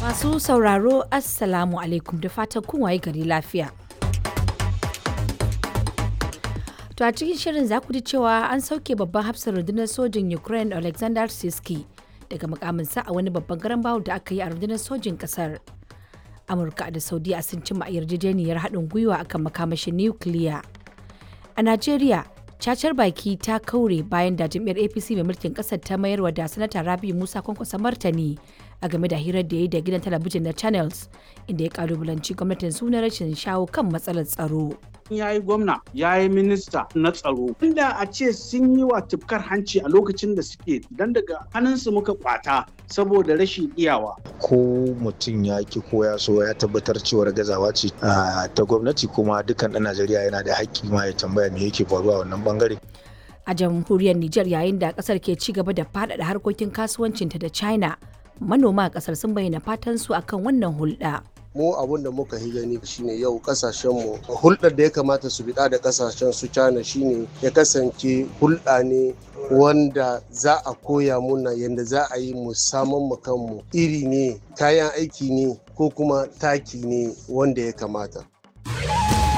Masu sauraro Assalamu alaikum da fatan kun waye gari lafiya. To a cikin shirin za ku ji cewa an sauke babban hafsar rundunar sojin Ukraine Alexander Siski daga mukaminsa a wani babban garan bawul da aka yi a rundunar sojin kasar. Amurka da Saudiya sun cimma yarjejeniyar haɗin gwiwa akan makamashin nukiliya. A Najeriya, cacar baki ta kaure bayan da jam'iyyar APC mai mulkin ƙasar ta mayarwa da sanata Rabi Musa kwankwasa martani a game da hirar da ya yi da gidan talabijin na Channels inda ya kalubalanci gwamnatin suna rashin shawo kan matsalar tsaro. ya yi gwamna ya yi minista na tsaro inda a ce sun yi wa tufkar hanci a lokacin da suke don daga hannunsu muka kwata saboda rashin iyawa ko mutum ya ki ko ya so ya tabbatar cewar gazawa ce ta gwamnati kuma dukkan ɗan najeriya yana da haƙƙi ma ya tambaya me yake faruwa wannan bangare A jamhuriyar Nijar yayin da kasar ke ci gaba da faɗaɗa harkokin kasuwancinta da China, manoma a kasar sun bayyana fatan su akan wannan hulɗa. mu abun da muka yi gani shine yau kasashenmu hulɗar da ya kamata su biɗa da kasashen su China shine ya kasance hulɗa ne wanda za a koya muna yadda za a yi mu saman mu kanmu iri ne kayan aiki ne ko kuma taki ne wanda ya kamata